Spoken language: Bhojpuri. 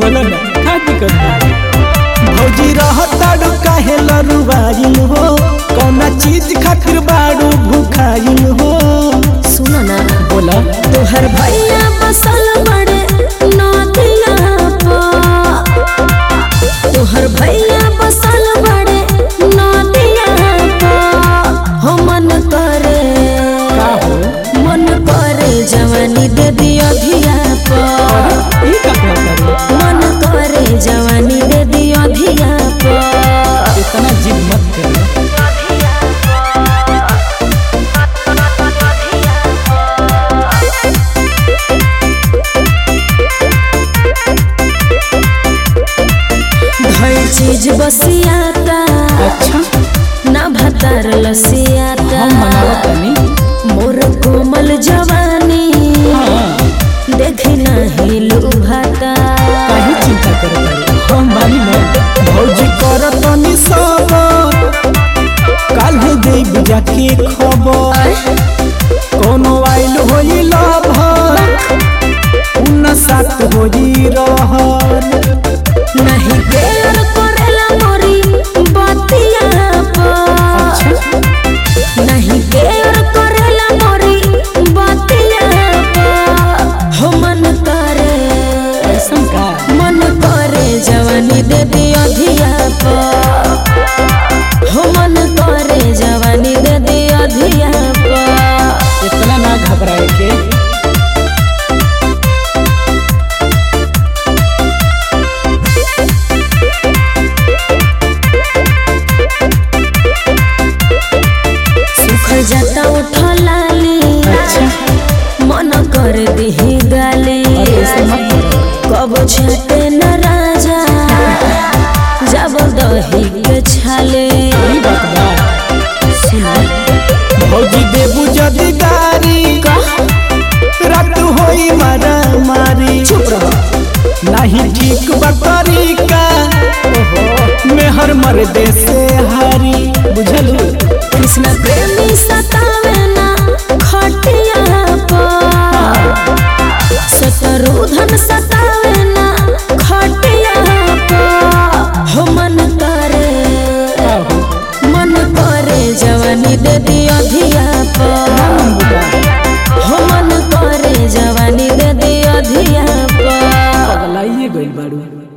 बोलो ना का दिक्कत बा भौजी रहताड़ू काहे लरुआइल हो कौना चीज खातिर बाड़ू भूखाइल हो सुनो ना बोला तोहर भैया बसल बड़े नदिया पर तोहर भैया बसल बड़े नदिया पर हो मन करे का हो मन करे जवानी दे दियो धिया पर ई का कहता रे मन करे जवानी दे दियो धिया पर इतना जिद मत करो धई चीज बसियाता अच्छा ना भतार लसियाता हम मनावत तनी मोर कोमल जवानी हां देखी नहीं लुभाता काहे चिंता करत रे हम बानी ना भौजी करतनी सब काल्हे देब जाके खबर कोनो आइल होई लभर उन साथ होई रहल नहीं प्यार करेला मोरी बतिया पर नहीं प्यार करेला मोरी बतिया पर हो मन करे ऐसन का मन करे जवानी दे दियो धिया पर हो मन करे जवानी दे दियो धिया पर इतना ना घबराए के सुखल जाता उठलाली अच्छा मन कर दिही गाली अरे ऐसे मत करो कब छटे न राजा जब दही के छाले ई बात बा सुनो भौजी देबू जदी गारी रात होई मारा मारी चुप रहो नहीं ठीक बा तरीका मेहर मर्दे से हारी बुझलू कृष्ण प्रेमी सतावे ना खटिया पर शत्रुधन सतावे ना खटिया पर हो मन करे का हो मन करे जवानी दे दियो धिया पर हो मन करे जवानी दे दियो धिया पर पगलाइए गइल बाड़ू